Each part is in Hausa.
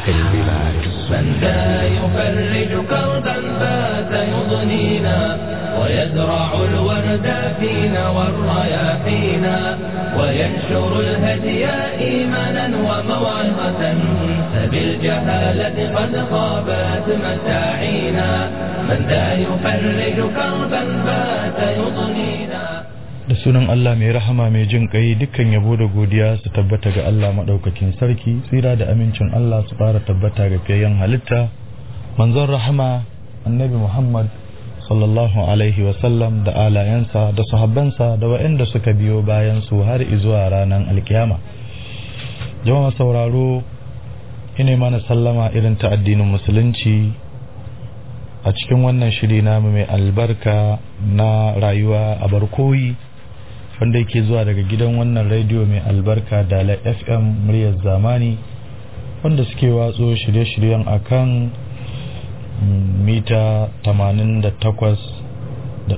البلاد من ذا يفرج كربا بات يضنينا ويزرع الورد فينا والرياحينا وينشر الهدي إيمانا وموعظة فبالجهالة قد خابت مساعينا من ذا يفرج كربا بات يضنينا da sunan Allah mai rahama mai jin kai dukkan yabo da godiya su tabbata ga Allah madaukakin sarki tsira da amincin Allah su fara tabbata ga fiyayyen halitta manzon rahama annabi Muhammad sallallahu alaihi wa sallam da alayansa da sahabbansa da waɗanda suka biyo bayan su har zuwa ranar alkiyama jama'a sauraro ine mana sallama irin ta addinin musulunci a cikin wannan shiri namu mai albarka na rayuwa a barkoyi wanda yake zuwa daga gidan wannan rediyo mai albarka dala fm muryar zamani wanda suke watso shirye-shiryen akan mita 88.5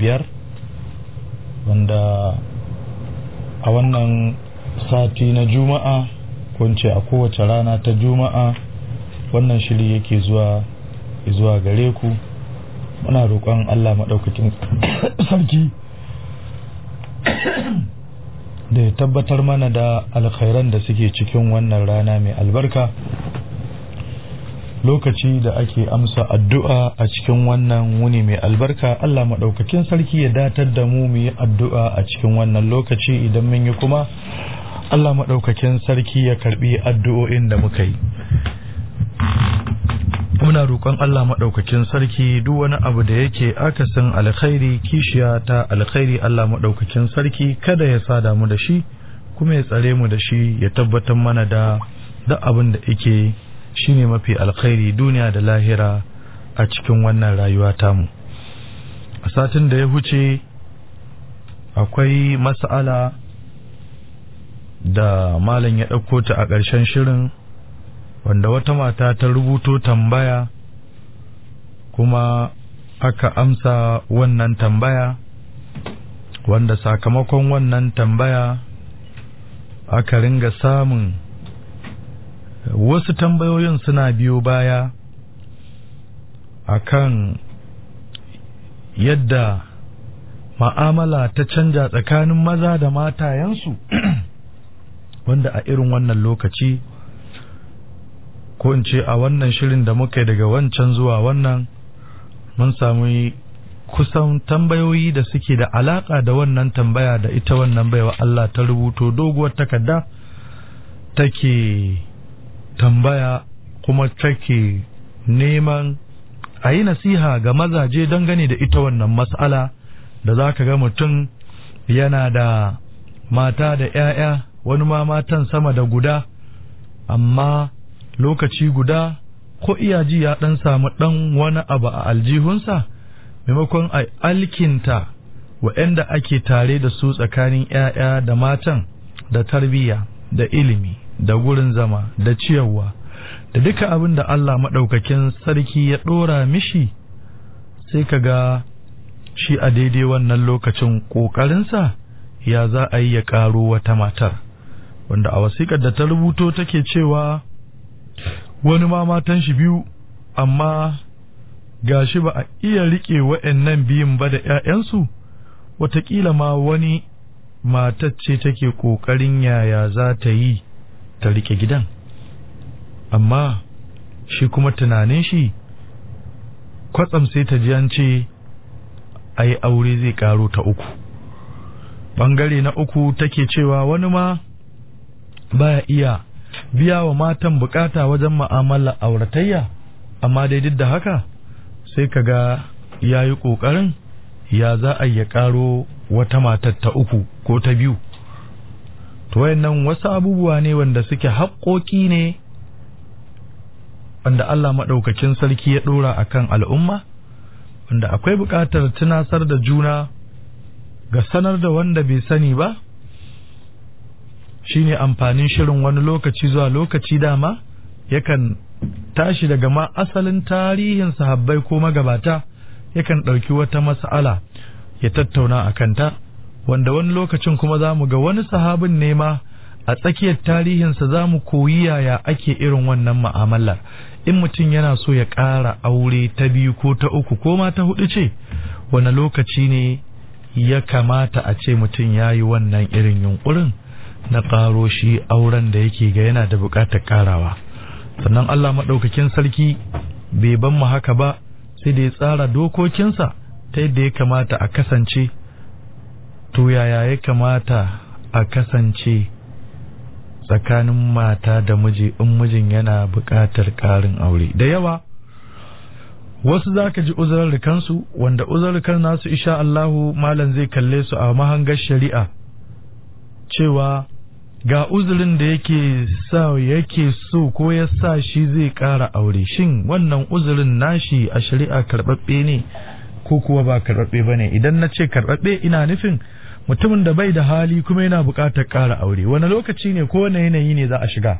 wanda a wannan sati na juma'a kunce a kowace rana ta juma'a wannan shiri yake zuwa zuwa gare ku muna roƙon allah maɗaukakin sarki da ya tabbatar mana da alkhairan da suke cikin wannan rana mai albarka lokaci da ake amsa addu'a a cikin wannan wuni mai albarka Allah maɗaukakin sarki ya datar da mu mu yi addu'a a cikin wannan lokaci idan mun yi kuma Allah maɗaukakin sarki ya karɓi addu'o'in da muka yi muna roƙon Allah maɗaukakin sarki duk wani abu da yake akasin alkhairi kishiya ta alkhairi Allah maɗaukakin sarki kada ya sada mu da shi kuma ya tsare mu da shi ya tabbatar mana da duk abin da yake shine mafi alkhairi duniya da lahira a cikin wannan rayuwa tamu a satin da ya huce akwai mas'ala da malam ya ɗauko ta a ƙarshen shirin wanda wata mata ta rubuto tambaya kuma aka amsa wannan tambaya wanda sakamakon wannan tambaya aka ringa samun wasu tambayoyin suna biyo baya akan yadda ma'amala ta canja tsakanin maza da matayensu wanda a irin wannan lokaci ko in ce a wannan shirin da muka yi daga wancan zuwa wannan mun sami kusan tambayoyi da suke da alaka da wannan tambaya da ita wannan baiwa Allah ta rubuto doguwar takarda take tambaya kuma take neman a yi nasiha ga mazaje dangane da ita wannan mas'ala da za ka ga mutum yana da mata da 'ya'ya wani ma matan sama da guda amma lokaci guda ko iyaji ya ɗan samu ɗan wani abu a aljihunsa maimakon a alkinta wa'yanda ake tare da su tsakanin 'ya'ya da matan da tarbiyya da ilimi da gurin zama da ciyarwa da duka abin da Allah maɗaukakin sarki ya ɗora mishi sai ka ga shi a daidai wannan lokacin ƙoƙarinsa ya za a yi ya ƙaro wata matar wanda a wasiƙar da ta rubuto take cewa wani ma matan shi biyu amma gashi ba a iya riƙe wa'annan biyun ba da ‘ya'yansu wataƙila ma wani matacce take ƙoƙarin yaya za ta yi ta riƙe gidan amma shi kuma tunanin shi kwatsam sai ta ji an ce a yi aure zai ƙaro ta uku ɓangare na uku take cewa wani ma baya iya biya wa matan bukata wajen ma'amala auratayya amma dai duk da haka sai ka ga ya yi ƙoƙarin ya za a ya ƙaro wata matar ta uku ko ta biyu to wayannan wasu abubuwa ne wanda suke haƙoƙi ne wanda Allah maɗaukakin sarki ya ɗora a kan al'umma wanda akwai buƙatar tunasar da juna ga sanar da wanda bai sani ba shine amfanin shirin wani lokaci zuwa lokaci dama yakan tashi daga ma asalin tarihin sahabbai ko magabata yakan ɗauki wata mas'ala ya tattauna a kanta wanda wani lokacin kuma za mu ga wani sahabin ne ma a tsakiyar tarihinsa za mu koyi yaya ake irin wannan ma'amalar in mutum yana so ya ƙara aure ta biyu ko ta uku ko ma ta hudu ce wani lokaci ne ya kamata a ce mutum ya yi wannan irin yunkurin na ƙaro shi auren da yake ga yana da buƙatar ƙarawa sannan Allah maɗaukakin sarki bai ban mu haka ba sai da ya tsara dokokinsa ta yadda ya kamata a kasance to yaya ya kamata a kasance tsakanin mata da miji in mijin yana buƙatar ƙarin aure da yawa wasu za ka ji uzurarrikansu wanda uzurarrikan nasu isha Allahu malam zai kalle su a mahangar shari'a cewa ga uzurin da yake sa yake so ko ya sa shi zai ƙara aure shin wannan uzurin nashi a shari'a karɓaɓɓe ne ko kuwa ba karɓaɓɓe ba ne idan na ce karɓaɓɓe ina nufin mutumin da bai da hali kuma yana buƙatar ƙara aure wani lokaci ne ko wani yanayi ne za a shiga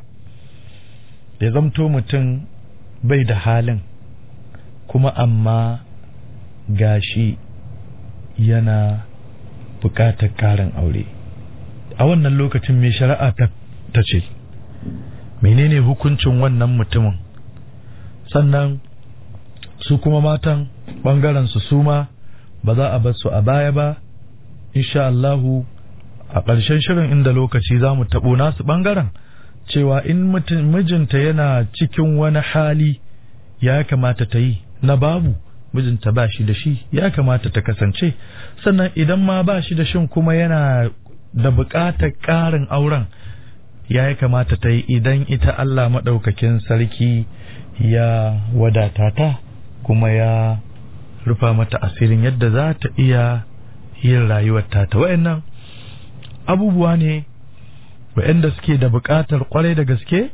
ya zamto mutum bai da halin kuma amma gashi yana buƙatar ƙarin aure a wannan lokacin mai shari'a ta ce menene hukuncin wannan mutumin sannan su kuma matan ɓangaren su suma ba za a bar su a baya ba insha Allahu a ƙarshen shirin inda lokaci za mu taɓo nasu ɓangaren cewa in mijinta yana cikin wani hali ya kamata ta yi na babu mijinta ba shi da shi ya kamata ta kasance sannan idan ma ba shi da shin kuma yana da buƙatar ƙarin auren ya kamata ta yi idan ita Allah maɗaukakin sarki ya wadata ta kuma ya rufa mata asirin yadda za ta iya yin rayuwar ta wa'annan abubuwa ne wa'anda suke da buƙatar kwarai da gaske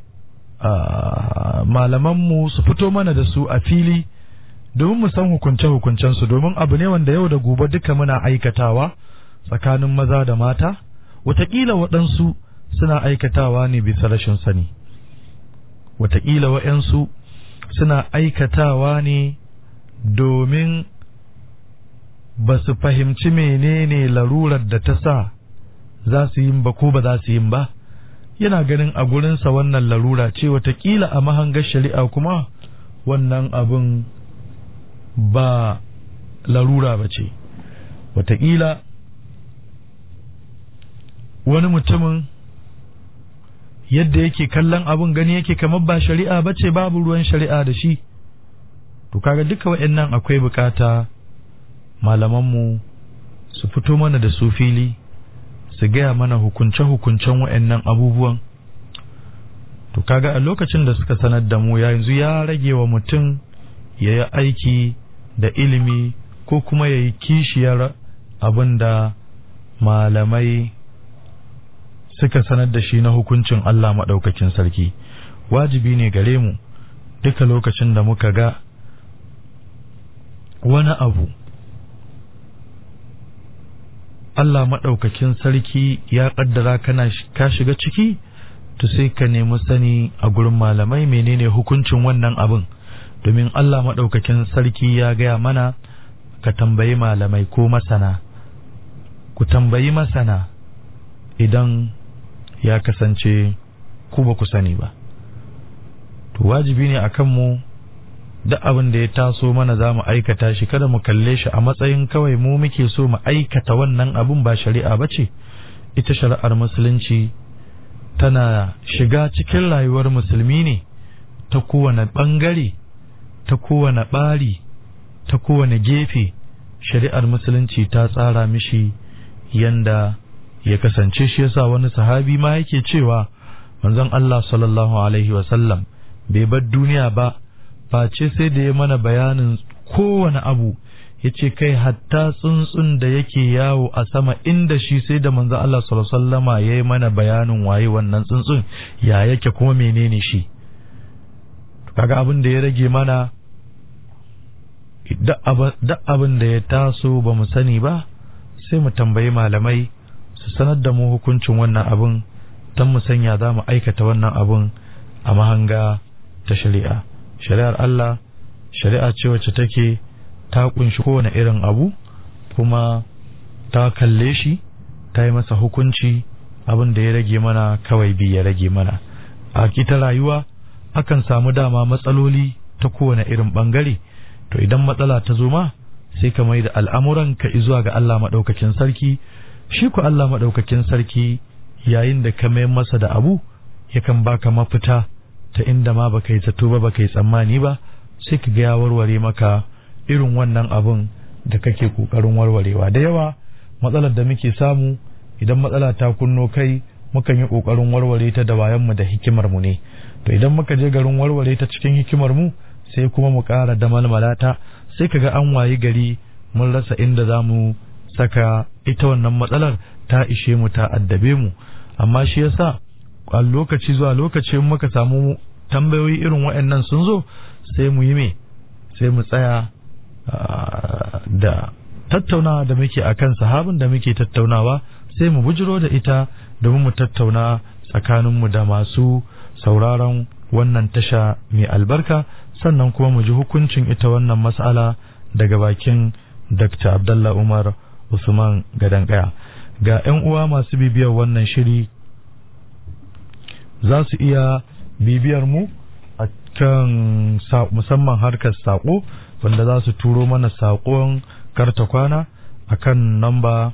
malamanmu su fito mana da su a fili domin mu san hukunce-hukuncensu domin abu ne wanda yau da gobe duka muna aikatawa tsakanin maza da mata wataƙila waɗansu suna aikatawa ne bisa rashin sani wataƙila waɗansu suna aikatawa ne domin ba su fahimci menene larurar da ta sa za su yin ba ko ba za su yin ba yana ganin a gurinsa wannan larura ce watakila a mahangar shari'a kuma wannan abin ba larura ba ce watakila wani mutumin yadda yake kallon abin gani yake kamar ba shari'a ba ce babu ruwan shari'a da shi to kaga duka waɗannan akwai bukata malamanmu su fito mana da su fili su gaya mana hukunce-hukuncen waɗannan abubuwan to kaga a lokacin da suka sanar da mu yanzu ya rage wa mutum ya yi aiki da ilimi ko kuma ya yi kishiyar abin da malamai suka sanar da shi na hukuncin Allah maɗaukakin sarki wajibi ne gare mu duka lokacin da muka ga wani abu Allah maɗaukakin sarki ya ƙaddara kana ka shiga ciki to sai ka nemi sani a gurin malamai menene hukuncin wannan abin domin Allah maɗaukakin sarki ya gaya mana ka tambayi malamai ko masana ku tambayi masana idan ya kasance ku ba ku sani ba to wajibi ne akan mu duk abin da ya taso mana za mu aikata shi kada mu kalle shi a matsayin kawai mu muke so mu aikata wannan abin ba shari'a ba ce ita shari'ar musulunci tana shiga cikin rayuwar musulmi ne ta kowane ɓangare ta kowane ɓari ta kowane gefe shari'ar musulunci ta tsara mishi yanda ya kasance shi yasa wani sahabi ma yake cewa manzon Allah sallallahu alaihi wasallam bai bar duniya ba face sai da ya mana bayanin kowane abu ya ce kai hatta tsuntsun da yake yawo a sama inda shi sai da manzo Allah sallama ya yi mana bayanin waye wannan tsuntsun ya yake kuma menene shi kaga abin da ya rage mana duk abin da ya taso ba mu sani ba sai mu tambayi malamai su sanar da mu hukuncin wannan abin don mu sanya za mu aikata wannan abin a mahanga ta shari'a shari'ar Allah shari'a ce wacce take ta kunshi kowane irin abu kuma ta kalle shi ta yi masa hukunci abin da ya rage mana kawai bi ya rage mana a kita rayuwa akan samu dama matsaloli ta kowane irin bangare to idan matsala ta zo ma sai ka mai da al'amuran ka zuwa ga Allah maɗaukakin sarki shi ku Allah maɗaukakin sarki yayin da ka mai masa da abu yakan baka mafita ta inda ma baka yi zato ba baka yi tsammani ba sai ka ga ya warware maka irin wannan abun da kake kokarin warwarewa da yawa matsalar da muke samu idan matsala ta kunno kai mukan yi kokarin warware ta da wayan mu da hikimar mu ne to idan muka je garin warware ta cikin hikimar mu sai kuma mu ƙara da malmalata sai kaga an wayi gari mun rasa inda za mu saka ita wannan matsalar ta ishe mu ta addabe mu amma shi yasa a lokaci zuwa lokaci in muka samu tambayoyi irin waɗannan sun zo sai mu yi me sai mu tsaya da tattaunawa da muke akan sahabin da muke tattaunawa sai mu bujiro da ita domin mu tattauna tsakaninmu da masu sauraron wannan tasha mai albarka sannan kuma mu ji hukuncin ita wannan mas'ala daga bakin Dr. Abdullah Umar Usman Gadankaya ga 'yan uwa masu bibiyar wannan shiri za su iya bibiyar mu a kan musamman harkar saƙo wanda za su turo mana saƙon karta kwana a kan namba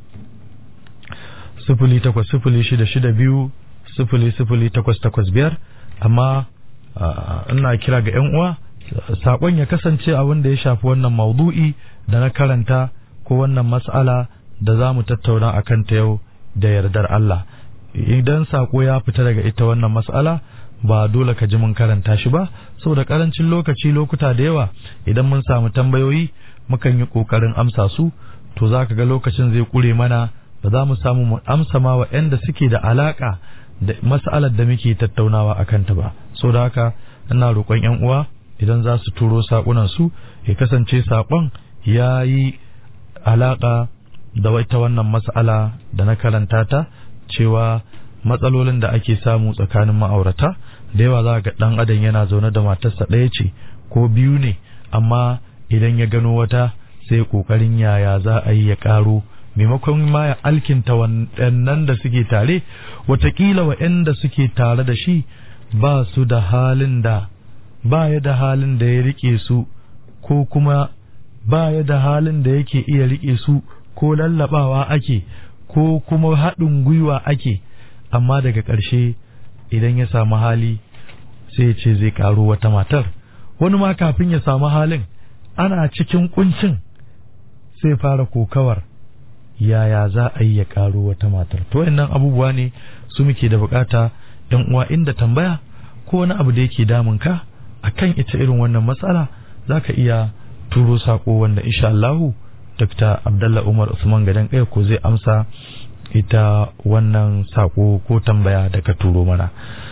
sifili takwas sifili shida shida biyu sifili sifili takwas takwas biyar amma ina kira ga 'yan uwa saƙon ya kasance abin da ya shafi wannan maudu'i da na karanta ko wannan mas'ala da za mu tattauna a kanta yau da yardar Allah idan saƙo ya fita daga ita wannan mas'ala ba dole ka ji mun karanta shi ba saboda karancin lokaci lokuta da yawa idan mun samu tambayoyi mukan yi ƙoƙarin amsa su to za ka ga lokacin zai ƙure mana ba za mu samu mu amsa ma waɗanda suke da alaƙa da mas'alar da muke tattaunawa a kanta ba so da haka ina roƙon 'yan uwa idan za su turo saƙunan su ya kasance saƙon ya yi alaƙa da wata wannan mas'ala da na karanta ta cewa matsalolin da ake samu tsakanin ma'aurata da yawa za ga ɗan adam yana zaune da matarsa ɗaya ce ko biyu ne amma idan ya gano wata sai ƙoƙarin yaya za a yi ya ƙaro maimakon ma ya alkinta waɗannan da suke tare watakila waɗanda suke tare da shi ba su da halin da ba ya da halin da ya rike su ko kuma ba ya da halin da yake iya rike su ko lallabawa ake ko kuma haɗin gwiwa ake amma daga ƙarshe idan ya samu hali sai ya ce zai ƙaro wata matar wani ma kafin ya samu halin ana cikin kuncin sai fara kokawar yaya za a yi ya ƙaro wata matar to wayannan abubuwa ne su muke da bukata yan uwa inda tambaya ko wani abu da yake damun ka akan ita irin wannan matsala zaka iya turo sako wanda insha Allahu Dr. Abdullah Umar Usman Gadan kai ko zai amsa ita wannan sako ko tambaya da ka turo mana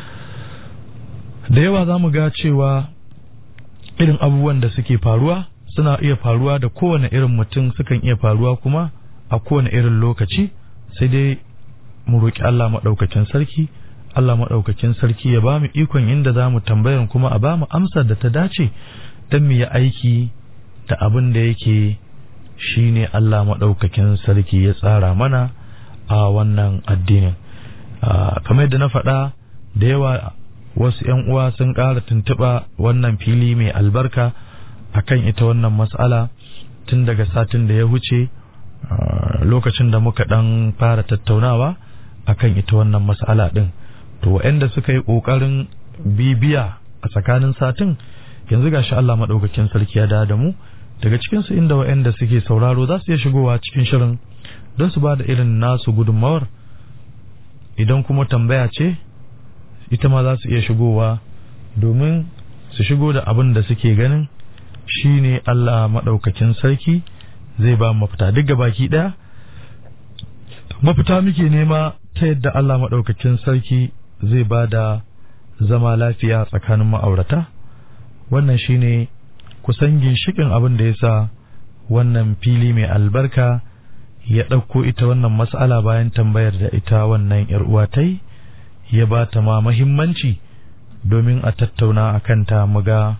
da yawa za mu ga cewa irin abubuwan da suke faruwa suna iya faruwa da kowane irin mutum sukan iya faruwa kuma a kowane irin lokaci sai dai mu roƙi Allah maɗaukakin sarki Allah maɗaukakin sarki ya ba mu ikon inda za mu tambayar kuma a ba mu amsar da ta dace don mu yi aiki da abin da yake shi ne Allah maɗaukakin sarki ya tsara mana a wannan addinin kamar yadda na faɗa da yawa wasu 'yan uwa sun ƙara tuntuɓa wannan fili mai albarka akan ita wannan mas'ala tun daga satin da ya wuce lokacin da muka ɗan fara tattaunawa akan ita wannan mas'ala ɗin to waɗanda suka yi ƙoƙarin bibiya a tsakanin satin yanzu gashi Allah maɗaukakin sarki ya da mu daga cikinsu inda waɗanda suke sauraro za su iya shigowa cikin shirin don su ba da irin nasu gudunmawar idan kuma tambaya ce ita ma za su iya shigowa domin su shigo da abin da suke ganin shi ne Allah maɗaukakin sarki zai ba mafita duk baki ɗaya mafita muke nema ta yadda Allah maɗaukakin sarki zai ba da zama lafiya tsakanin ma'aurata wannan shi ne kusan ginshikin abin da ya sa wannan fili mai albarka ya ɗauko ita wannan mas'ala bayan tambayar da ita wannan uwa ta yi ya ba ta ma mahimmanci domin a tattauna a kanta muga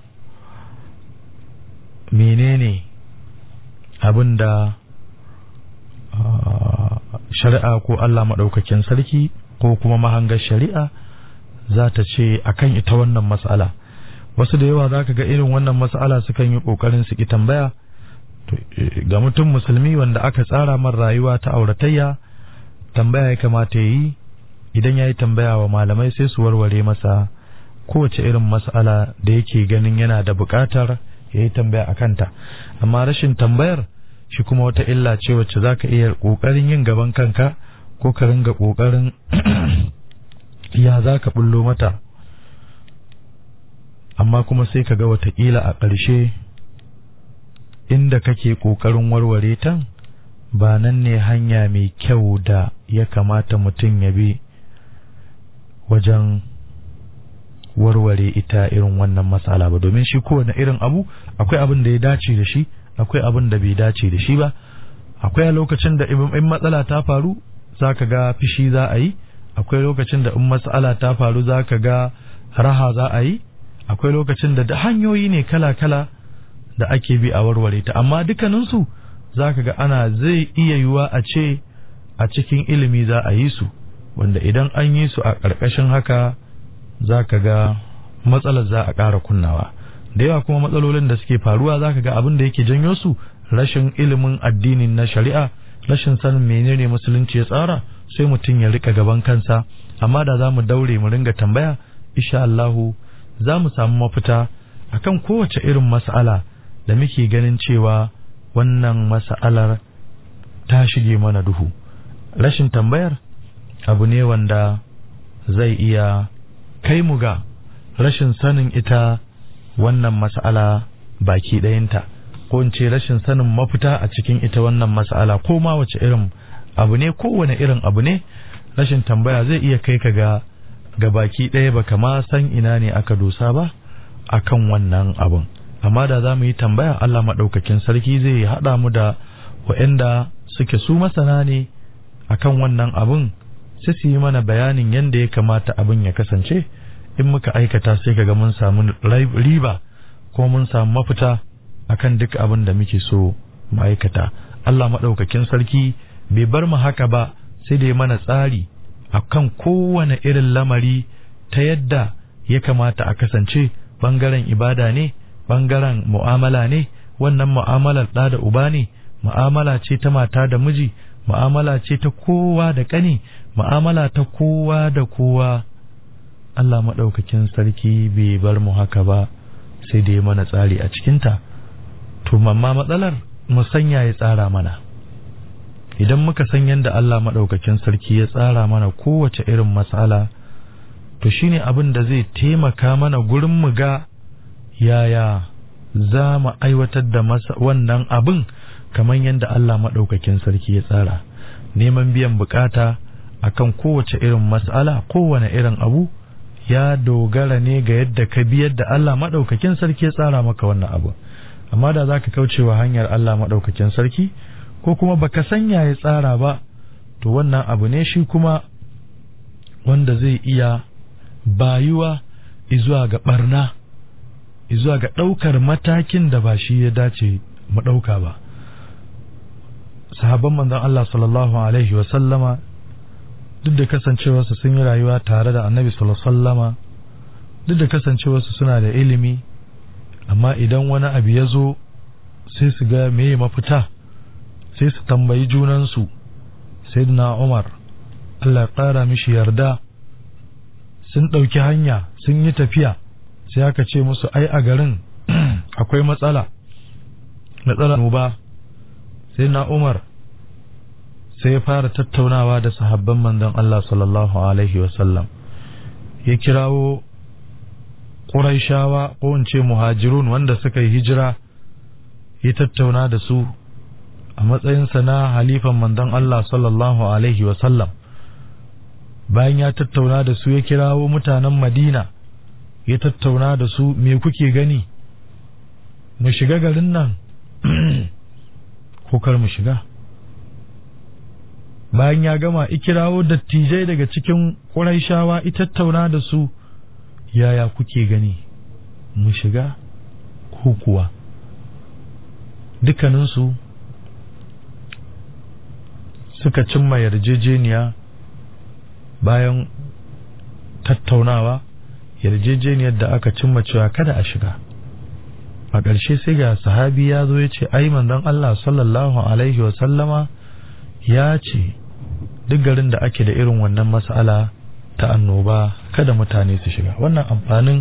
menene abin da shari'a ko Allah maɗaukakin sarki ko kuma mahangar shari'a za ta ce akan ita wannan mas'ala wasu da yawa za ka ga irin wannan mas'ala sukan yi ƙoƙarin su ki tambaya ga mutum musulmi wanda aka tsara man rayuwa ta auratayya tambaya ya kamata ya yi idan ya yi tambaya wa malamai sai su warware masa kowace irin mas'ala da yake ganin yana da buƙatar ya yi tambaya a kanta amma rashin tambayar shi kuma wata illa ce wacce za ka iya ƙoƙarin yin gaban kanka ko ka ringa ƙoƙarin ya za ka bullo mata amma kuma sai ka ga watakila a ƙarshe inda kake ƙoƙarin warware ta ba nan ne hanya mai kyau da ya kamata mutum ya bi wajen warware ita irin wannan matsala ba domin shi kowane irin abu akwai abin da ya dace da shi akwai abin da bai dace da shi ba akwai a lokacin da in matsala ta faru za ka ga fishi za a yi akwai lokacin da in matsala ta faru za ka ga raha za a yi akwai lokacin da hanyoyi ne kala-kala da ake bi a warware ta amma dukkaninsu za ka ga ana zai iya yiwuwa a ce a cikin ilimi za a yi su wanda idan an yi su a ƙarƙashin haka za ka ga matsalar za a ƙara kunnawa da yawa kuma matsalolin da suke faruwa za ka ga abin da yake janyo su rashin ilimin addinin na shari'a rashin sanin menene musulunci ya tsara sai mutum ya rika gaban kansa amma da za mu daure mu ringa tambaya insha Allahu za mu samu mafita akan kowace irin mas'ala da muke ganin cewa wannan mas'alar ta shige mana duhu rashin tambayar abu ne wanda zai iya kai mu ga rashin sanin ita wannan mas'ala baki ɗayanta ko in ce rashin sanin mafita a cikin ita wannan mas'ala ko ma wace irin abu ne kowane irin abu ne rashin tambaya zai iya kai ka ga ga baki ɗaya baka ma san ina ne aka dosa ba akan wannan abun amma da za mu yi tambaya Allah maɗaukakin sarki zai haɗa mu da waɗanda suke su masana ne akan wannan abun sai su yi mana bayanin yadda ya kamata abin ya kasance in muka aikata sai kaga mun samu riba ko mun samu mafita akan duk abin da muke so mu aikata Allah maɗaukakin sarki bai bar mu haka ba sai da ya mana tsari akan kowane irin lamari ta yadda ya kamata a kasance bangaren ibada ne bangaren mu'amala ne wannan mu'amalar ɗa da uba ne mu'amala ce ta mata da miji mu'amala ce ta kowa da ƙani mu'amala ta kowa da kowa Allah maɗaukakin sarki bai bar mu haka ba sai da ya mana tsari a cikinta to mamma matsalar mu sanya ya tsara mana idan muka san yadda Allah maɗaukakin sarki ya tsara mana kowace irin matsala to shine abin da zai taimaka mana gurin mu ga yaya za mu aiwatar da wannan abin kamar yadda Allah maɗaukakin sarki ya tsara neman biyan bukata akan kowace irin matsala kowane irin abu ya dogara ne ga yadda ka bi yadda Allah maɗaukakin sarki ya tsara maka wannan abu amma da za ka kaucewa hanyar Allah maɗaukakin sarki ko kuma baka sanya ya tsara ba to wannan abu ne shi kuma wanda zai iya bayuwa izuwa ga barna izuwa ga ɗaukar matakin da ba shi ya dace mu ɗauka ba sahabban manzon Allah sallallahu alaihi wa sallama duk da kasancewarsu sun yi rayuwa tare da annabi sallallahu alaihi sallama duk da kasancewarsu suna da ilimi amma idan wani abu ya zo sai su ga meye mafita sai su tambayi junansu sayyidina Umar Allah ya ƙara mishi yarda sun ɗauki hanya sun yi tafiya sai aka ce musu ai a garin akwai matsala matsalar ba sai na Umar sai ya fara tattaunawa da sahabban manzon Allah sallallahu alaihi wasallam ya kirawo Quraishawa ko in ce muhajirun wanda suka yi hijira ya tattauna da su a matsayinsa na halifan manzon Allah sallallahu alaihi wasallam bayan ya tattauna da su ya kirawo mutanen Madina ya tattauna da su me kuke gani mu shiga garin nan ko kar mu shiga bayan ya gama ikirawo dattijai daga cikin ƙuraishawa tattauna da su yaya kuke gani mu shiga ko kuwa suka cimma yarjejeniya bayan tattaunawa yarjejeniyar da aka cimma cewa kada a shiga a ƙarshe sai ga sahabi ya zo ya ce ai manzon Allah sallallahu alaihi wa sallama ya ce duk garin da ake da irin wannan mas'ala ta annoba kada mutane su shiga wannan amfanin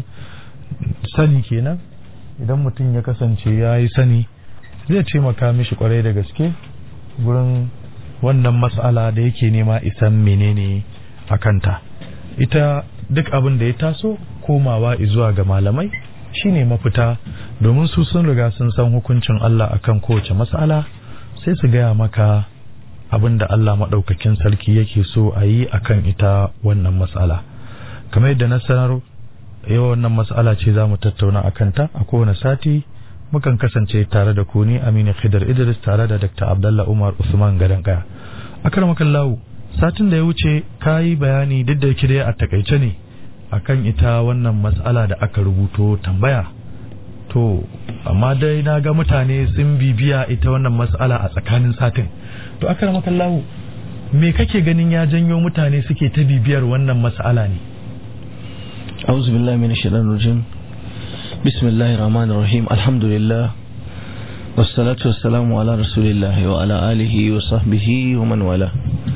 sani kenan idan mutum ya kasance ya yi sani zai taimaka mishi kwarai da gaske gurin wannan mas'ala da yake nema isan menene a kanta ita duk abin da ya taso komawa zuwa ga malamai shine mafita domin su sun riga sun san hukuncin Allah akan kowace mas'ala sai su gaya maka abin da Allah maɗaukakin sarki yake so a yi akan ita wannan mas'ala kamar yadda na sanar yau wannan mas'ala ce za mu tattauna a kanta a kowane sati mukan kasance tare da ku ni Aminu Khidar Idris tare da Dr. Abdullah Umar Usman Gadan Kaya akarmakan lawu satin da ya wuce ka yi bayani duk da yake dai a takaice ne akan ita wannan matsala da aka rubuto tambaya to amma dai na ga mutane sun bibiya ita wannan matsala a tsakanin satin to akarmakan lawu me kake ganin ya janyo mutane suke ta bibiyar wannan matsala ne أعوذ بالله من الشيطان الرجيم بسم الله الرحمن الرحيم الحمد لله والصلاة والسلام على رسول الله وعلى آله وصحبه ومن والاه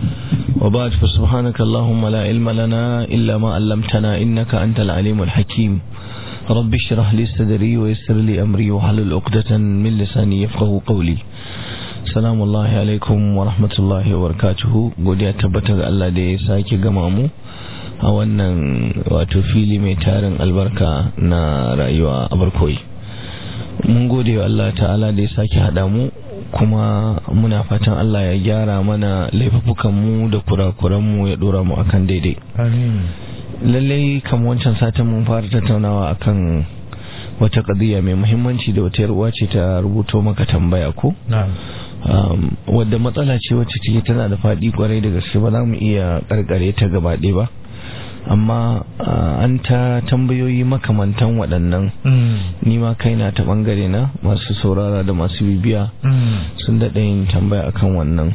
وبعد فسبحانك اللهم لا علم لنا إلا ما علمتنا إنك أنت العليم الحكيم رب اشرح لي صدري ويسر لي أمري وحلل عقدة من لساني يفقه قولي سلام الله عليكم ورحمة الله وبركاته godiya tabbatar ga Allah da ya sake gama mu a wannan wato fili mai tarin albarka na rayuwa a barkoyi mun gode wa Allah ta'ala da ya sake haɗa mu kuma muna fatan Allah ya gyara mana laifukan da kurakuran mu ya dora mu akan daidai amin lallai kamar wancan satin mun fara tattaunawa akan wata kadiyya mai muhimmanci da wata yarwa ce ta rubuto maka tambaya ko na'am um, wadda matsala ce wacce take tana da faɗi kwarai da gaske ba za mu iya karkare ta gaba ɗaya ba amma uh, an ta tambayoyi makamantan waɗannan ni ma kaina ta ɓangare na masu saurara da masu bibiya sun daɗa yin tambaya akan wannan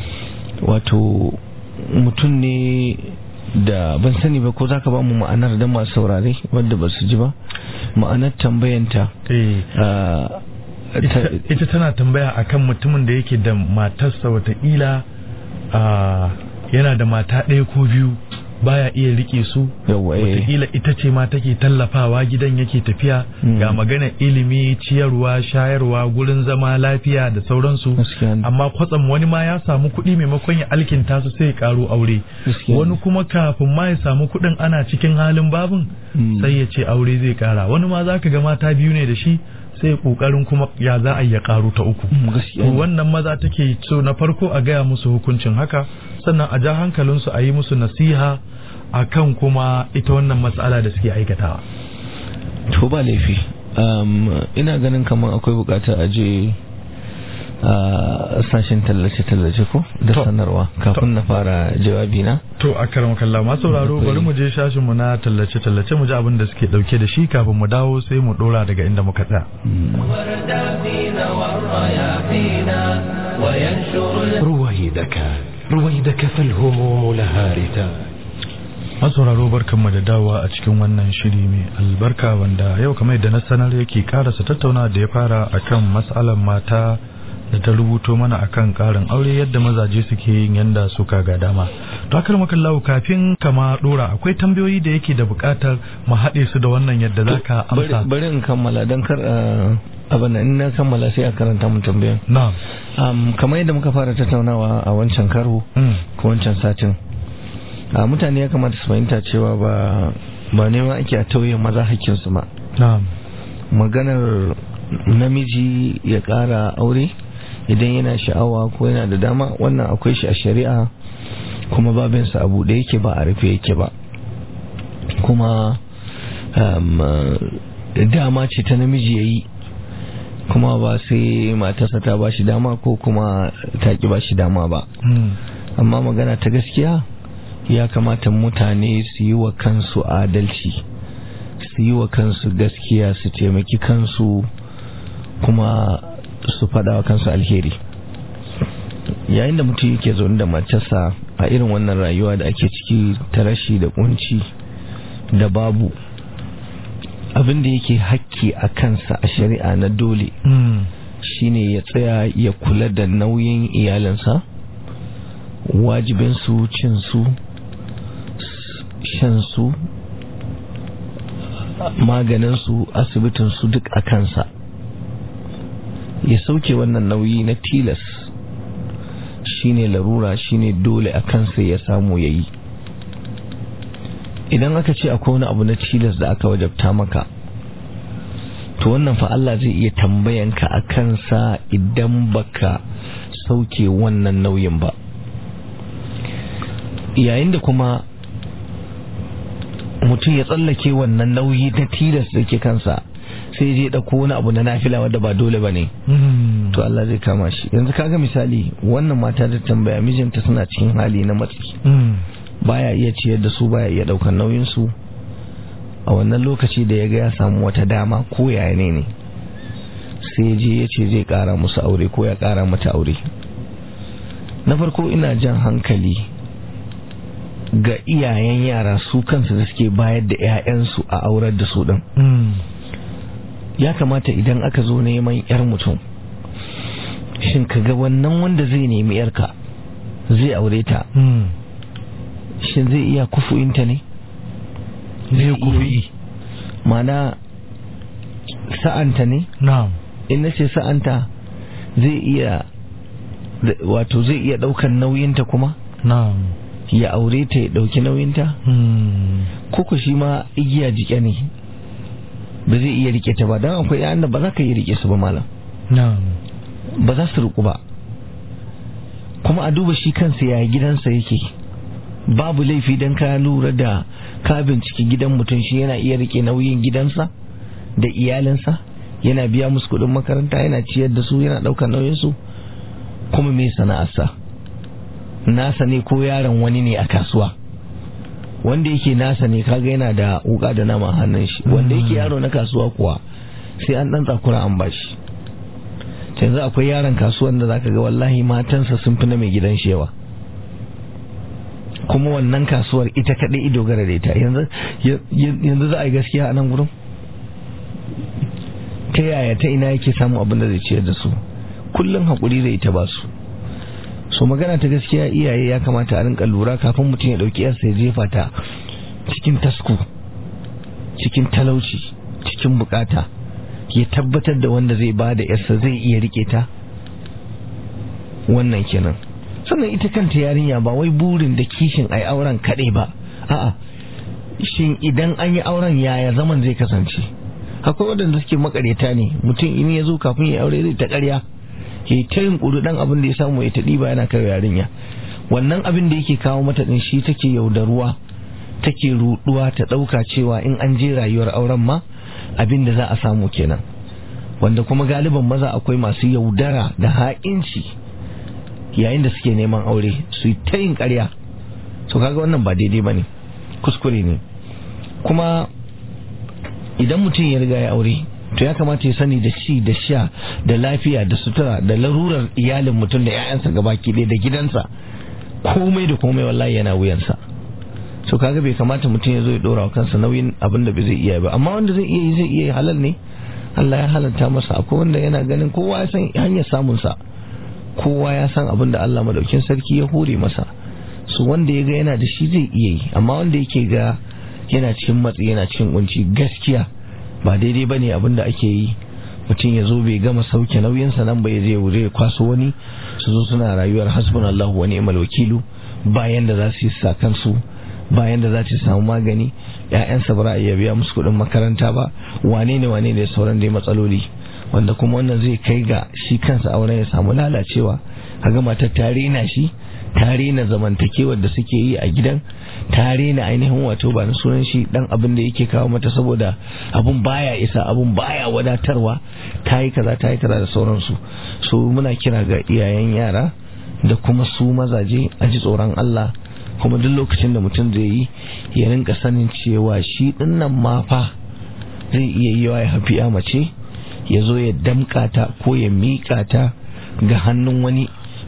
wato mutum ne da ban sani ba ko za ka ba mu ma'anar da masu saurare wadda ba su ji ba ma'anar tambayanta eh uh, ta- ita tana tambaya akan mutumin da yake da matarsa wataƙila a yana da mata ɗaya ko biyu baya iya rike su Yawwa, eh. wataƙila ita ce ma take tallafawa gidan yake tafiya Mm. ga magana ilimi ciyarwa shayarwa gurin zama lafiya da sauransu Gaskiya ne. amma kwatsam wani ma ya samu kuɗi maimakon ya alkinta su sai ya karo aure Gaskiya ne. wani kuma kafin ma ya samu kuɗin ana cikin halin babin Mm. sai ya ce aure zai kara wani ma zaka ga mata biyu ne da shi sai ya kokarin kuma ya za a yi ya karu ta uku Mm, gaskiya to ne. wannan maza take so na farko a gaya musu hukuncin haka sannan a ja hankalinsu a yi musu nasiha akan kuma ita wannan matsala da suke aikatawa to ba laifi um, ina ganin kamar akwai bukatar a je a sashen tallace-tallace ko da To. sanarwa kafin na fara jawabi na to a karam kalla ma sauraro Akwai- bari mu je shashin mu na tallace tallace mu ji abin da suke dauke da shi kafin mu dawo sai mu dora daga inda muka tsaya وردا فينا والرياحينا وينشر رويدك رويدك فالهموم لها رتاج masauraro barkanmu da dawowa a cikin wannan shiri mai albarka wanda yau kamar yadda na sanar yake karasa tattauna da ya fara akan matsalar mata da ta rubuto mana akan karin aure yadda mazaje suke yin yanda suka ga dama to akar makallahu kafin kama dora akwai tambayoyi da yake da bukatar mu haɗe su da wannan yadda zaka bari amsa bari in kammala don kar uh, abin nan, in na kammala sai a karanta mun tambayan na'am um, kamar yadda muka fara tattaunawa a wancan karo Mm. ko wancan satin a mutane ya kamata su fahimta cewa ba ba nema ake a tauye maza hakkinsu ba na'am maganar namiji ya ƙara aure idan yana sha'awa ko yana da dama wannan akwai shi a shari'a kuma babinsa a buɗe yake ba a rufe yake ba kuma um, dama ce ta namiji ya yi kuma ba sai matarsa ta ba shi dama ko kuma ta ki ba shi dama ba Mm. amma magana ta gaskiya ya kamata mutane su yi wa kansu adalci su yi wa kansu gaskiya su taimaki kansu kuma su faɗa wa kansu alheri yayin da mutum yake zaune da matarsa a irin wannan rayuwa da ake ciki ta rashi da kunci da babu abin da yake hakki a kansa a shari'a na dole shine ya tsaya ya kula da nauyin iyalinsa wajibinsu cinsu shansu maganinsu asibitinsu duk a kansa ya sauke wannan nauyi na tilas shine larura shine dole a kansa ya samu ya yi idan aka ce akwai wani abu na tilas da aka wajabta maka to wannan fa Allah zai iya tambayanka a kansa idan baka sauke wannan nauyin ba yayin da kuma mutum ya tsallake wannan nauyi na tilas da ke kansa sai je ɗauko wani abu na nafila wadda ba dole ba ne to Allah zai kama shi yanzu kaga misali wannan mata da tambaya mijinta suna cikin hali na matsi baya iya ciyar da su baya iya ɗaukar nauyin su a wannan lokaci da ya ga ya samu wata dama ko yaya ne ne sai je ya ce zai ƙara musu aure ko ya ƙara mata aure na farko ina jan hankali ga iyayen yara su kansu da suke bayar da 'ya'yansu a aurar da su ɗin ya kamata idan aka zo neman 'yar mutum shin ka ga wannan wanda zai nemi 'yarka zai aure ta shin zai iya kufu'inta ne zai kufi mana sa'anta ne na'am in na ce sa'anta zai iya wato zai iya ɗaukar nauyinta kuma na'am ya aure ta ya ɗauki nauyinta koko shi ma igiya jike ne ba zai iya rike ta ba don akwai yayan da ba za ka yi rike su ba malam na'am ba za su riku ba kuma a duba shi kansa ya gidansa yake babu laifi don ka lura da ka binciki gidan mutum shi yana iya rike nauyin gidansa da iyalinsa yana biya musu kuɗin makaranta yana ciyar da su yana ɗaukar nauyinsu kuma mai sana'arsa nasa ne ko yaron wani ne a kasuwa wanda yake nasa ne kaga yana da wuka da nama a hannun shi wanda yake yaro na kasuwa kuwa sai an dan tsakura an bashi yanzu akwai yaron kasuwan da zaka ga wallahi matansa sun fi na mai gidan shi yawa kuma wannan kasuwar ita kadai ido gara da ita yanzu za a yi gaskiya a nan gurin ta yaya ta ina yake samun abin da zai ciyar da su kullum haƙuri da ita ba su so magana ta gaskiya iyaye ya kamata a rinka lura kafin mutum ya dauki yarsa ya jefa ta cikin tasku cikin talauci cikin bukata ya tabbatar da wanda zai ba da yarsa zai iya rike ta wannan kenan sannan ita kanta yarinya ba wai burin da kishin ai auren kaɗai ba a'a shin idan an yi auren yaya zaman zai kasance akwai waɗanda suke makareta ne mutum in ya zo kafin ya aure zai ta ƙarya ya ta yin ƙudu ɗan abin da ya samu ya taɗi ba yana kai yarinya wannan abin da yake kawo mata ɗin shi take yaudaruwa take ruɗuwa ta ɗauka cewa in an je rayuwar auren ma abin da za a samu kenan wanda kuma galiban maza akwai masu yaudara da ha'inci yayin da suke neman aure su yi ta yin ƙarya to kaga wannan ba daidai ba ne kuskure ne kuma idan mutum ya riga ya aure to ya kamata ya sani da ci da sha da lafiya da sutura da larurar iyalin mutum da 'ya'yansa gabaki ɗaya da gidansa komai da komai wallahi yana wuyansa so kaga bai kamata mutum ya zo ya ɗora wa kansa nauyin abin da bai zai iya ba amma wanda zai iya yi zai iya halal ne Allah ya halatta masa akwai wanda yana ganin kowa ya san hanyar samun sa kowa ya san abin da Allah madaukin sarki ya hore masa su wanda ya ga yana da shi zai iya yi amma wanda yake ga yana cikin matsi yana cikin kunci gaskiya ba daidai bane abin da ake yi mutum ya zo bai gama sauke nauyinsa nan bai zai wuri ya kwaso wani su zo suna rayuwar hasbunallahu wa ni'mal wakilu bayan da za su yi sa kansu bayan da za su samu magani ƴaƴansa ba a iya biya musu kuɗin makaranta ba wane ne wane ne sauran dai matsaloli wanda kuma wannan zai kai ga shi kansa auren ya samu lalacewa kaga matar ta rena shi ta rena zamantakewar da suke yi a gidan ta rena ainihin wato ba na sunan shi dan abin da yake kawo mata saboda abun baya isa abun baya wadatarwa ta yi kaza ta yi kaza da sauransu so muna kira ga iyayen yara da kuma su mazaje a ji tsoron Allah kuma duk lokacin da mutum zai yi ya rinka sanin cewa shi dinnan ma fa zai iya yi wa ya hafi mace ya zo ya damƙa ta ko ya miƙa ta ga hannun wani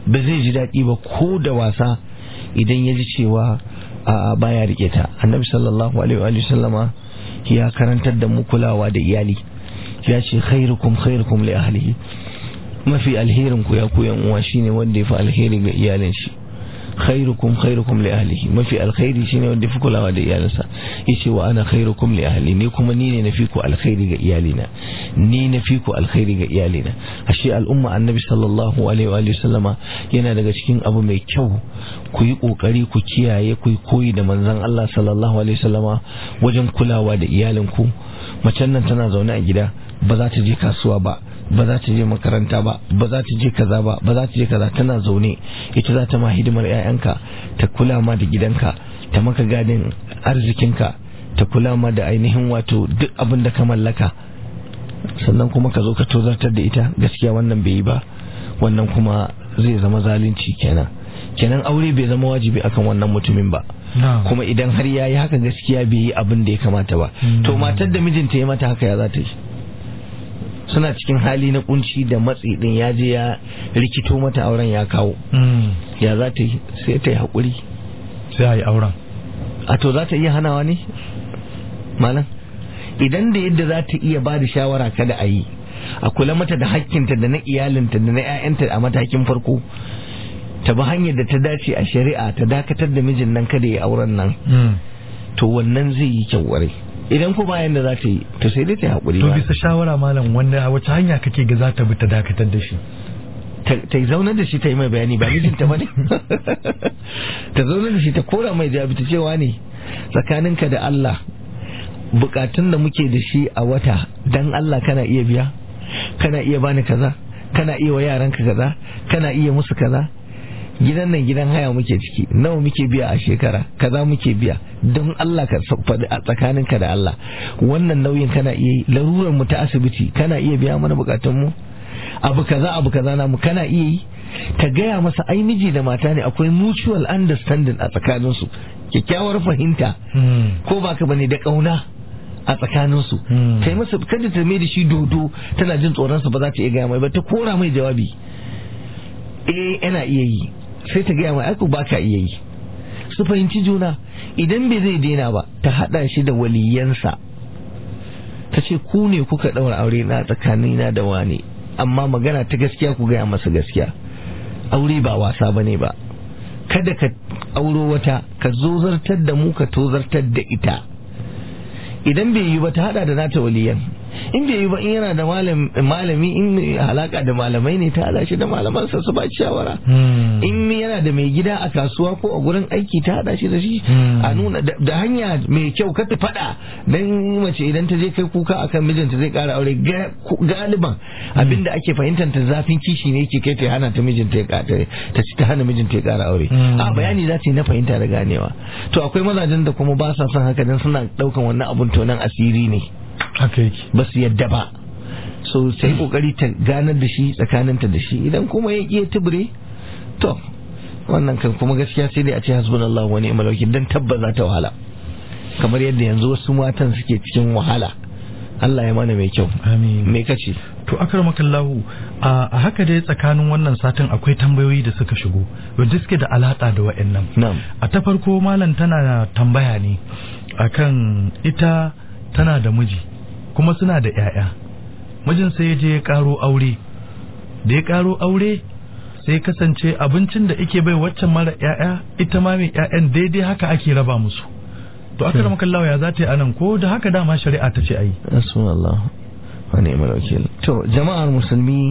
ba zai ji daɗi ba ko da wasa idan ya ji cewa a baya rike ta annabi sallallahu alaihi wa sallama ya karantar da mu kulawa da iyali ya ce khairukum khairukum li ahlihi mafi alherin ku ya ku yan uwa shine wanda ya fi alheri ga iyalin shi khairukum khairukum li ahlihi mafi alkhairi shine wanda ya fi kulawa da iyalinsa yace wa ana khairukum li ahli ni kuma ni ne nafi ku alkhairi ga iyalina ni nafi ku alkhairi ga iyalina ashe al'umma annabi sallallahu alaihi wa sallama yana daga cikin abu mai kyau ku yi kokari ku kiyaye ku koyi da manzon Allah sallallahu alaihi wa sallama wajen kulawa da iyalinku macen nan tana zaune a gida ba za ta je kasuwa ba ba za ta je makaranta ba ba za ta je kaza ba ba za ta je kaza tana zaune ita za ta ma hidimar 'ya'yanka ta kula ma da gidanka ta maka gadin arzikinka ta kula ma da ainihin wato duk abin da ka mallaka sannan kuma ka zo ka tozartar da ita gaskiya wannan bai yi ba wannan kuma zai zama zalunci kenan kenan aure bai zama wajibi akan wannan mutumin ba kuma idan har ya yi haka gaskiya bai yi abin da ya kamata ba to matar da mijinta ya mata haka ya za ta yi suna cikin hali na kunci da matsi din ya je ya rikito mata auren ya kawo ya za ta yi sai ta yi haƙuri sai a yi auren a to za ta iya hanawa ne malam idan da yadda za ta iya ba da shawara kada a yi a kula mata da hakkinta da na iyalinta da na 'ya'yanta a matakin farko ta bi hanyar da ta dace a shari'a ta dakatar da mijin nan kada ya auren nan to wannan zai yi kyau idan ko bayan da za ta yi to sai dai ta haƙuri to bisa shawara malam wanda a wace hanya kake ga za ta bi ta dakatar da shi ta zaunar da shi ta yi mai bayani ba mijinta ba ne ta zaunar da shi ta kora mai jabi ta cewa ne tsakaninka da Allah bukatun da muke da shi a wata dan Allah kana iya biya kana iya bani kaza kana iya wa yaranka kaza kana iya musu kaza gidan nan gidan haya muke ciki nawa muke biya a shekara kaza muke biya don Allah ka faɗi a tsakaninka da Allah wannan nauyin kana iya yi larurar mu ta asibiti kana iya biya mana bukatun mu abu kaza abu kaza namu kana iya yi ka gaya masa ai miji da mata ne akwai mutual understanding a tsakaninsu kyakkyawar fahimta ko baka bane da kauna a tsakaninsu kai masa kada ta mai da shi dodo tana jin tsoronsa ba za ta iya gaya mai ba ta kora mai jawabi eh yana iya yi sai ta gaya mai aiku ba ka iya yi su fahimci juna idan bai zai daina ba ta haɗa shi da waliyansa ta ce ku ne kuka ɗaura aure na tsakanina da wane amma magana ta gaskiya ku gaya masa gaskiya aure ba wasa ba ne ba kada ka auro wata ka zozartar da mu ka tozartar da ita idan bai yi ba ta hada da nata waliyan in bai yi ba in yana da malami in halaka da malamai ne ta hada shi da malamansa su ba shawara in yana da mai gida a kasuwa ko a gurin aiki ta hada shi da shi a nuna da hanya mai kyau ka ta fada dan mace idan ta je kai kuka akan mijinta zai kara aure galiban abinda ake fahimtar ta zafin kishi ne yake kai ta hana ta mijinta ya kara ta ci ta hana mijinta ya kara aure a bayani za ta yi na fahimta da ganewa to akwai mazajen da kuma ba sa son haka dan suna daukan wannan abun tonan asiri ne haka yake ba su yadda ba so sai kokari ta ganar da shi tsakaninta da shi idan kuma ya iya tubure to wannan kan kuma gaskiya sai dai a ce hasbunallahu wa ni'mal wakil dan tabbaza ta wahala kamar yadda yanzu wasu matan suke cikin wahala Allah ya mana mai kyau amin me kace to akramakallahu a haka dai tsakanin wannan satin akwai tambayoyi da suka shigo wanda suke da alaka da wa'annan na'am a ta farko malam tana tambaya ne akan ita tana da miji kuma suna da 'ya'ya mijin sai ya je ya karo aure da ya karo aure sai kasance abincin da ake bai waccan mara 'ya'ya ita ma mai 'ya'yan daidai haka ake raba musu to aka rama kallawa ya za ta yi anan ko da haka dama shari'a ta ce ayi rasulullah wa ni'mal wakil to jama'ar musulmi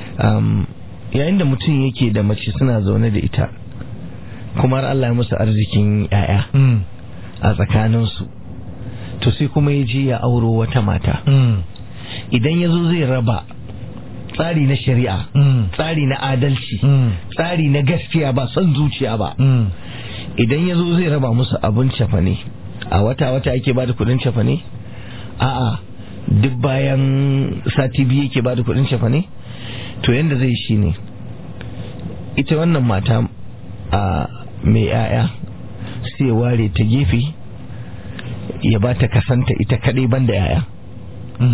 yayin da mutum yake da mace suna zaune da ita kuma har Allah ya musu arzikin 'ya'ya a tsakaninsu to sai kuma ya je ya auro wata mata idan ya zo zai raba tsari na shari'a tsari na adalci tsari na gaskiya ba son zuciya ba idan ya zo zai raba musu abin cefane a wata-wata ake ba da kudin cefane a'a duk bayan sati biyu yake ba da kudin cefane to yadda zai shi ne ita wannan mata a mai 'ya'ya sai ware ta gefe ya ba ta kasanta ita kadai banda yaya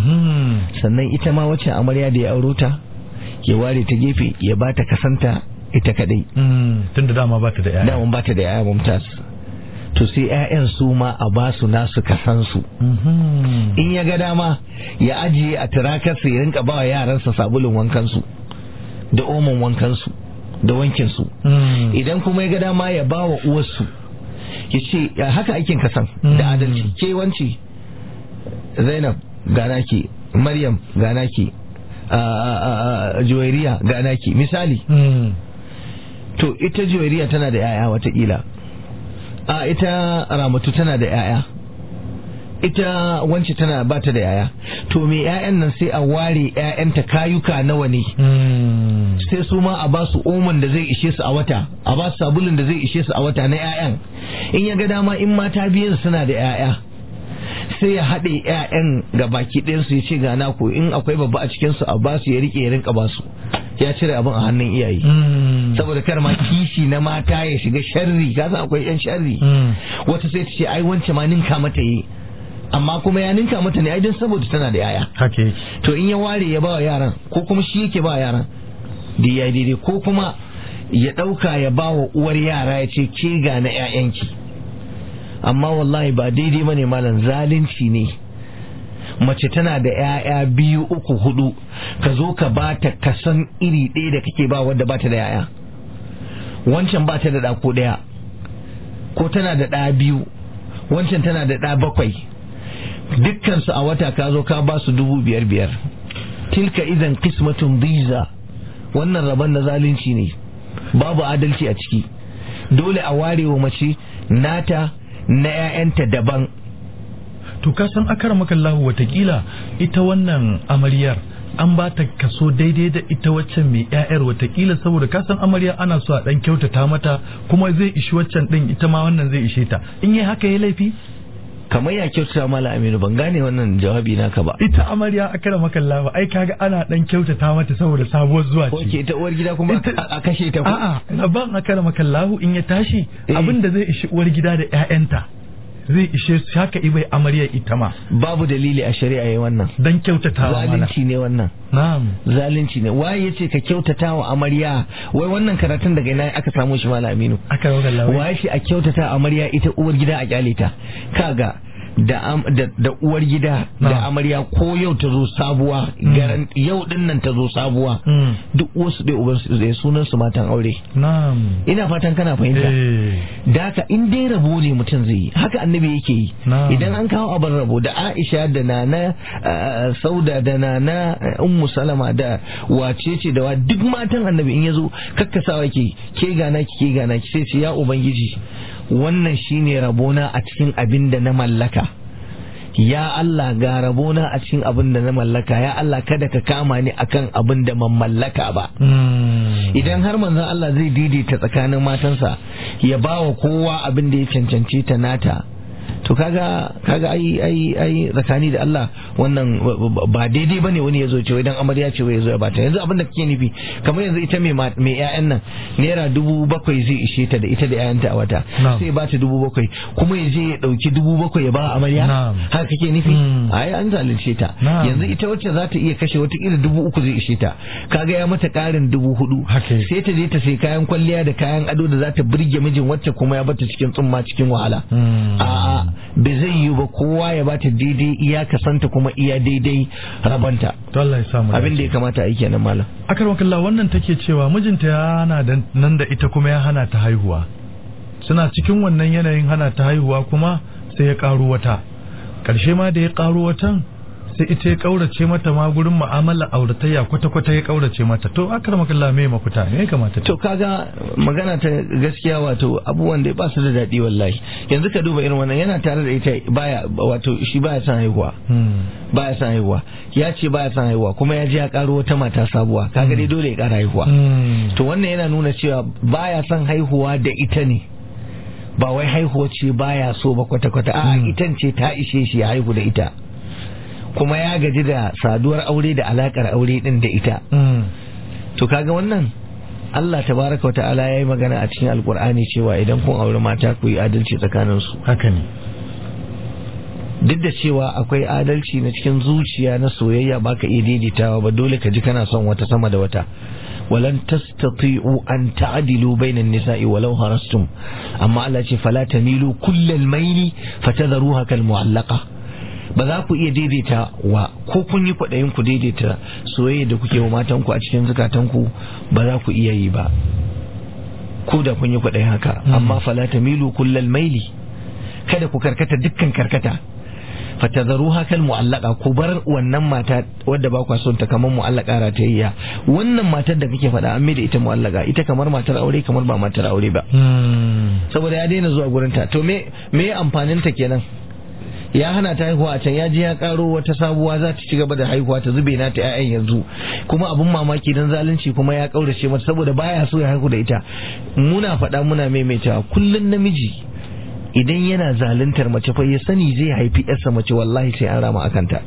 sannan ita ma wacce amarya da ya auro ta ya ware ta gefe ya ba ta kasanta ita kadai tunda dama ba ta da yaya daman ba ta da yaya mumtaz to sai 'ya'yan su ma a ba su nasu kasansu in ya ga dama ya ajiye a turakarsa ya rinka ba wa yaransa sabulun wankansu da omon wankansu da wankinsu idan kuma ya ga dama ya ba wa uwarsu ya ce "Ya haka aikin kasan da adalci ke wanci zainab gana ki maryam gana ki juwairiya gana ki misali to ita juwairiya tana da 'ya'ya watakila a ita ramatu tana da 'ya'ya ita wance tana bata da yaya to me 'ya'yan nan sai a ware 'ya'yanta kayuka nawa ne sai su ma a ba su oman da zai ishe su a wata a ba su sabulun da zai ishe su a wata na 'ya'yan in ya ga dama in mata biyan suna da 'ya'ya sai ya haɗe 'ya'yan ga baki ɗayansu ya ce ga naku in akwai babba a cikinsu a ba su ya riƙe ya rinka ba su ya cire abin a hannun iyaye saboda kar ma kishi na mata ya shiga sharri ka san akwai yan sharri wata sai ta ce ai wance ma ninka mata yi amma kuma ya ninka mata ne ai don saboda tana da yaya haka yake to in ya ware ya ba wa yaran ko kuma shi yake ba wa yaran da ya daidai ko kuma ya ɗauka ya ba wa uwar yara ya ce ke ga na 'ya'yanki amma wallahi ba daidai ba ne malam zalunci ne mace tana da 'ya'ya biyu uku hudu ka zo ka ba ta kasan iri ɗaya da kake ba wadda ba ta da 'ya'ya wancan ba ta da ɗa ko ɗaya ko tana da ɗa biyu wancan tana da ɗa bakwai dukkansu a wata ka zo ka ba su dubu biyar biyar tilka idan kismatun biza wannan rabon na zalunci ne babu adalci a ciki dole a ware wa mace nata na 'ya'yanta daban to ka san akar makallahu watakila ita wannan amaryar an ba ta kaso daidai da ita waccan mai ƴaƴar watakila saboda ka san amarya ana so a dan kyautata mata kuma zai ishi waccan din ita ma wannan zai ishe ta in yi haka ya laifi kamar ya kyautata mala aminu ban gane wannan jawabi naka ba ita amarya akar makallahu ai kaga ana dan kyautata mata saboda sabuwar zuwa ko ce ke ita uwar gida kuma a kashe ta ko a'a ban akar makallahu in ya tashi Eh. abin da zai ishi uwar gida da ƴaƴanta zai ishe su haka ibai amaryar ita ma babu dalili a shari'a yayi wannan dan kyautatawa mana zalunci ne wannan na'am zalunci ne waye yace ka kyautata wa amarya wai wannan karatun daga ina aka samu shi mala aminu akar makallahu waye shi a kyautata amarya ita uwar gida a kyale ta kaga da, am, da, da uwar gida da Na. amarya ko yau ta zo sabuwa garan yau din nan ta zo sabuwa Mm. duk wasu ɗaya uban su ɗaya sunan su matan aure na'am ina fatan kana fahimta eh da haka in dai rabo ne mutum zai yi haka annabi yake yi Na'am. idan an kawo abin rabo da aisha da nana uh, sauda da nana uh, ummu salama da wace ce da wa duk matan annabi in yazo kakkasawa ke ke gana ki ke gana ki sai ce ya ubangiji wannan shine rabona a cikin abin da na mallaka ya Allah ga rabona a cikin abin da na mallaka ya Allah kada ka kama ni akan abin da man mallaka ba Mm. idan har manzon Allah zai daidaita tsakanin matansa ya ba wa kowa abin da ya cancanci ta nata to kaga kaga ai ai ai tsakani da Allah wannan ba daidai bane wani ya zo ce idan amarya ce wai ya zo ya bata yanzu abin da kake nufi kamar yanzu ita mai ma- mai ƴaƴan nan naira dubu bakwai zai ishe ta da ita da ƴaƴanta a wata Na'am. sai ba ta dubu bakwai kuma ya je ya ɗauki dubu bakwai ya ba amarya Na'am. haka kake nufi Mm. ai an zalunce ta Na'am. yanzu ita wacce za ta iya kashe watakila dubu uku zai ishe ta kaga ya mata ƙarin dubu hudu Haka yake. sai ta je ta sai kayan kwalliya da kayan ado da za ta burge mijin wacce kuma ya bata cikin tsumma cikin wahala Mm. a'a bai zai yi ba kowa ya bata daidai iya kasanta kuma iya daidai rabanta to Allah ya samu abin da ya kamata a yi kenan malam akar wakalla wannan take cewa mijinta ya hana da- nan da ita kuma ya hana ta haihuwa suna cikin wannan yanayin hana ta haihuwa kuma sai ya karo wata ƙarshe ma da ya karo watan sai ita ya kaurace mata ma gurin mu'amala auratayya kwata-kwata ya kaurace mata to akar wakalla me mafita ne ya kamata ta to kaga magana ta gaskiya wato abubuwan da ba su da daɗi wallahi yanzu ka duba irin wannan yana tare da ita baya wato shi baya son haihuwa Hmm. baya son haihuwa ya ce baya son haihuwa kuma ya je ya karo wata mata sabuwa kaga dai dole ya kara haihuwa Hmm. to wannan yana nuna cewa baya son haihuwa da ita ne ba wai haihuwa ce baya so ba kwata-kwata a Mm. itan ce ta ishe shi ya haihu da ita kuma ya gaji da saduwar aure da alakar aure din da ita Hmm. to kaga wannan Allah tabaraka wata'ala ya yi magana a cikin alkur'ani cewa idan kun auri mata ku yi adalci tsakaninsu haka ne duk da cewa akwai adalci na cikin zuciya na soyayya baka iya daidaitawa ba dole ka ji kana son wata sama da wata walan tastati'u an ta'dilu bainan nisa'i walau harastum amma Allah ce fala tamilu kullal maili fatadharuha kal mu'allaqa ba za ku iya daidaita wa ko kun yi kwaɗayin ku daidaita soyayya da kuke wa matanku a cikin zukatanku ba za ku iya yi ba ko da kun yi kwaɗayin haka amma fala tamilu kullal maili kada ku karkata dukkan karkata fatadaru hakal mu'allaka ku bar wannan mata wadda ba kwa son ta kamar mu'allaka ratayya wannan matar da kake faɗa an mai da ita mu'allaka ita kamar matar aure kamar ba matar aure ba saboda ya daina zuwa gurin ta to me me amfanin ta kenan ya hana ta haihuwa a can ya je ya karo wata sabuwa za ta ci gaba da haihuwa ta zube na ta ƴaƴan yanzu kuma abun mamaki dan zalunci kuma ya kaurace mata saboda baya so ya haihu da ita muna faɗa muna maimaitawa kullun namiji idan yana zaluntar mace fa ya sani zai haifi yarsa mace wallahi sai an rama akanta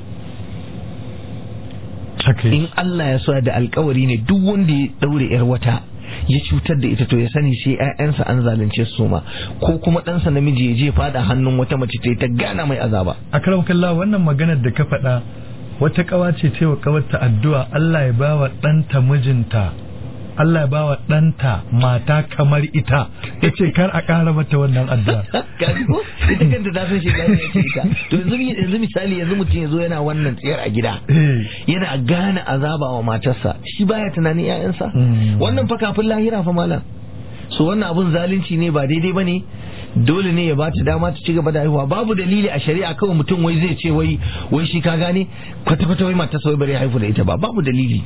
in Allah ya so da alkawari ne duk wanda ya daure yar wata ya cutar da ita to ya sani sai ƴaƴansa an zalunce su ma ko kuma ɗansa namiji ya je fada hannun wata mace ta ta gana mai azaba akram kallah wannan maganar da ka faɗa wata kawa ce cewa kawarta addu'a Allah ya bawa ɗanta mijinta Allah ya bawa ɗanta mata kamar ita ya ce kar a ƙara mata wannan addu'a. Kaji ko ita kanta ta san shekara ya ce ita. To yanzu misali yanzu mutum ya zo yana wannan tsayar a gida. Yana gane azaba wa matarsa shi baya tunanin 'ya'yansa. Wannan fa kafin lahira fa malam. So wannan abun zalunci ne ba daidai ba ne. dole ne ya ba ta dama ta ci gaba da haihuwa babu dalili a shari'a kawai mutum wai zai ce wai wai shi ka gane kwata kwata wai matarsa wai bari haihu da ita ba babu dalili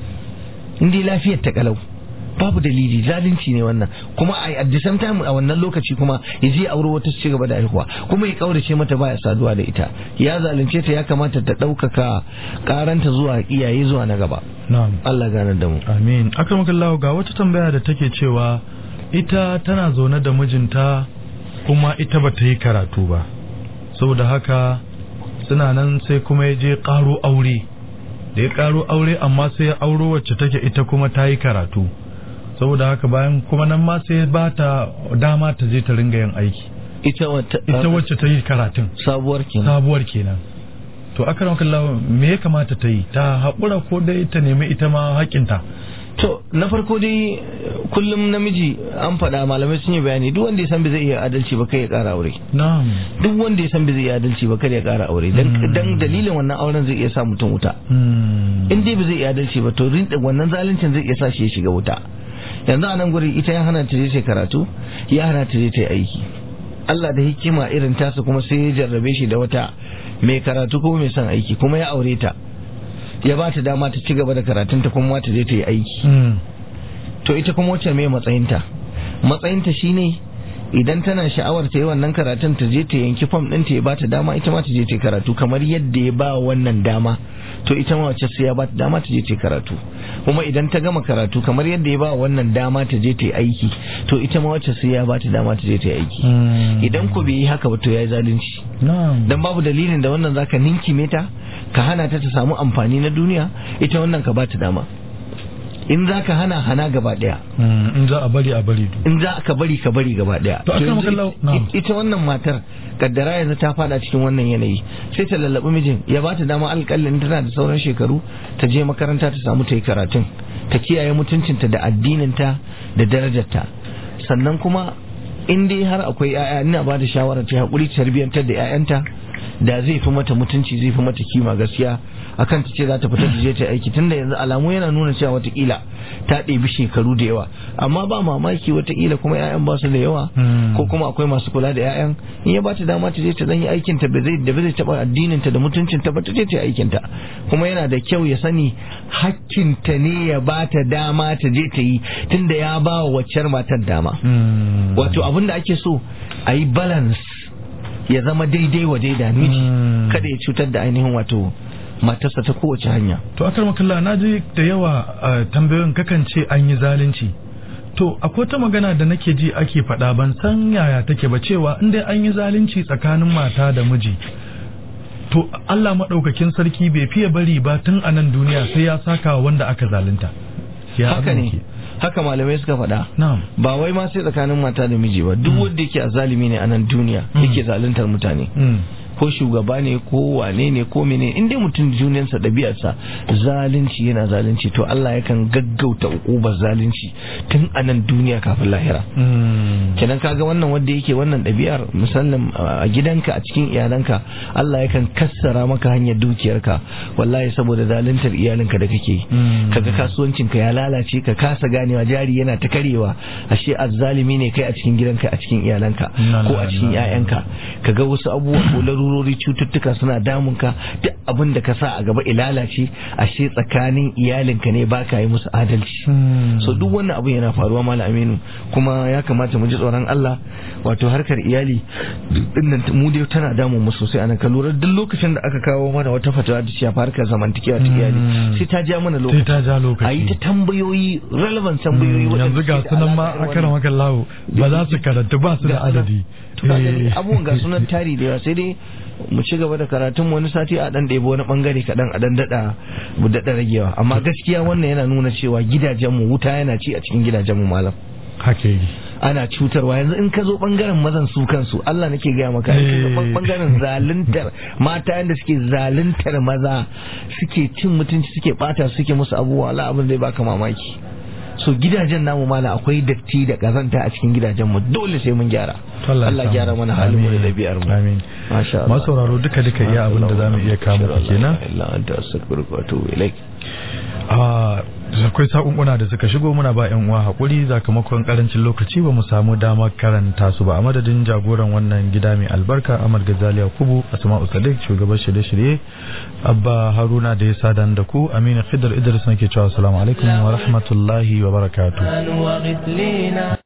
in dai lafiyar ta kalau babu dalili zalunci ne wannan kuma a at the same time a wannan lokaci kuma ya je aure wata su ci gaba da haihuwa kuma ya kaurace mata baya saduwa da ita ya zalunce ta ya kamata ta ɗaukaka karanta zuwa iyaye zuwa na gaba na'am Allah gane da mu amin akramakallahu ga wata tambaya da take cewa ita tana zaune da mijinta kuma ita ba ta yi karatu ba saboda haka suna nan sai kuma ya je ƙaro aure da ya ƙaro aure amma sai ya auro wacce take ita kuma ta yi karatu saboda haka bayan kuma nan ma sai ba ta dama ta je ta ringa yin aiki ita wata ita wacce ta yi karatun sabuwar kenan sabuwar kenan to akram kallahu me ya kamata ta yi ta haƙura ko dai ta nemi ita ma haƙinta to na farko dai kullum namiji an faɗa malamai sun yi bayani duk wanda ya san bai zai iya adalci ba kai ya ƙara aure na'am duk wanda ya san bai zai iya adalci ba kai ya ƙara aure dan dan dalilin wannan auren zai iya sa mutum wuta in dai bai zai iya adalci ba to rinda wannan zaluncin zai iya sa shi ya shiga wuta yanzu a nan guri ita ya hana ta je karatu ya hana ta je ta aiki Allah da hikima irin tasa kuma sai ya jarrabe shi da wata mai karatu kuma mai son aiki kuma ya aure ta ya ba ta dama ta ci gaba da karatunta kuma ta je ta yi aiki to ita kuma wacce mai matsayinta matsayinta shine idan tana sha'awar ta yi wannan karatun ta je ta yanki fam ɗinta ya ba ta dama ita ma ta je ta yi karatu kamar yadda ya ba wannan dama to ita ma wacce sai ya ba ta dama ta je ta yi karatu kuma idan ta gama karatu kamar yadda ya ba wannan dama ta je ta yi aiki to ita ma wacce sai ya ba ta dama ta je ta yi aiki idan ko bai yi haka ba to ya yi zalunci dan babu dalilin da wannan zaka ninkime ta ka hana ta ta samu amfani na duniya ita wannan ka ba ta dama in za ka hana hana gaba daya in za a bari a bari in za ka bari ka bari gaba daya To, akan makallau, na'am. ita wannan matar kaddara yanzu ta fada cikin wannan yanayi sai ta lallabi mijin ya ba ta dama alƙalin tana da sauran shekaru ta je makaranta ta samu ta yi karatun ta kiyaye mutuncinta da addininta da darajarta sannan kuma in dai har akwai 'ya'ya ina ba da shawarar ta haƙuri ta tarbiyyantar da 'ya'yanta da zai fi mata mutunci zai fi mata kima gaskiya akan ta ce za ta fita ta je ta aiki tunda yanzu alamu yana nuna cewa watakila ta ɗebi shekaru da yawa amma ba mamaki watakila kuma 'ya'yan ba su da yawa ko kuma akwai masu kula da 'ya'yan in ya ba ta dama ta je ta zan yi aikin ta da ba zai taɓa addinin ta da mutuncin ta ba ta je ta yi aikin ta kuma yana da kyau ya sani hakkinta ne ya ba ta dama ta je ta yi tunda ya ba wa waccar matar dama wato abin da ake so a yi balance ya zama daidai wa daida miji kada ya cutar da ainihin wato matarsa ta kowace hanya to akar makalla na ji da yawa a tambayoyin kakan ce an yi zalunci to akwai ta magana da nake ji ake faɗa ban san yaya take ba cewa in dai an yi zalunci tsakanin mata da miji to Allah maɗaukakin sarki bai fiye bari ba tun a nan duniya sai ya saka wa wanda aka zalunta ya haka abin ne yake? haka malamai suka faɗa na'am ba wai ma sai tsakanin mata da miji ba duk wanda yake a zalimi ne a nan duniya yake zaluntar mutane Mm. ko shugaba ne ko wane ne ko mene in dai mutum junansa ɗabi'arsa zalunci yana zalunci to Allah yakan gaggauta ukubar zalunci tun a nan duniya kafin lahira kenan kaga wannan wanda yake wannan ɗabi'ar musamman a gidanka a cikin iyalanka Allah yakan kassara maka hanyar dukiyarka wallahi saboda zaluntar iyalinka da kake yi kaga kasuwancinka ya lalace ka kasa ganewa jari yana ta karewa ashe azzalimi ne kai a cikin gidanka a cikin iyalanka ko a cikin 'ya'yanka kaga wasu abubuwa ko larurori cututtuka suna damunka duk abin da ka sa a gaba ilalace ashe tsakanin iyalinka ne baka yi musu adalci so duk wannan abu yana faruwa malam aminu kuma ya kamata mu ji tsoron Allah wato harkar iyali dinnan mu dai tana damun mu sosai anan ka lura duk lokacin da aka kawo mana wata fatawa da shafa harkar zamantakewa ta iyali sai ta ja mana lokaci sai ta ja lokaci a yi ta tambayoyi relevant tambayoyi yanzu ga sunan ma akara maka lawo ba za su karanta ba su da adadi abubuwan ga sunan tari da yawa sai dai mu ci gaba da karatun wani sati a dan ɗebo wani bangare kaɗan a dan daɗa mu daɗa ragewa amma gaskiya wannan yana nuna cewa gidajenmu wuta yana ci a cikin gidajenmu malam haka yi ana cutarwa yanzu in ka zo bangaren mazan su kansu Allah nake gaya maka bangaren zaluntar mata yanda suke zaluntar maza suke cin mutunci suke bata suke musu abubuwa Allah abin zai baka mamaki so gidajen namu mala akwai datti da kazanta a cikin gidajen mu dole sai mun gyara Allah gyara mana halin mu da dabi'ar mu amin masha Allah masu sauraro duka duka iya abin da zamu iya kamo ku kenan illa anta astaghfiruka wa atubu ilaik a akwai sakunkuna da suka shigo muna ba yan uwa hakuri sakamakon karancin lokaci ba mu samu damar karanta su ba a madadin jagoran wannan gida mai albarka Ahmad Ghazali Yakubu Asma'u Sadiq shugaban shirye-shirye Abba Haruna da ya sadan da ku Aminu Khidr Idris nake cewa assalamu alaikum wa rahmatullahi wa barakatuh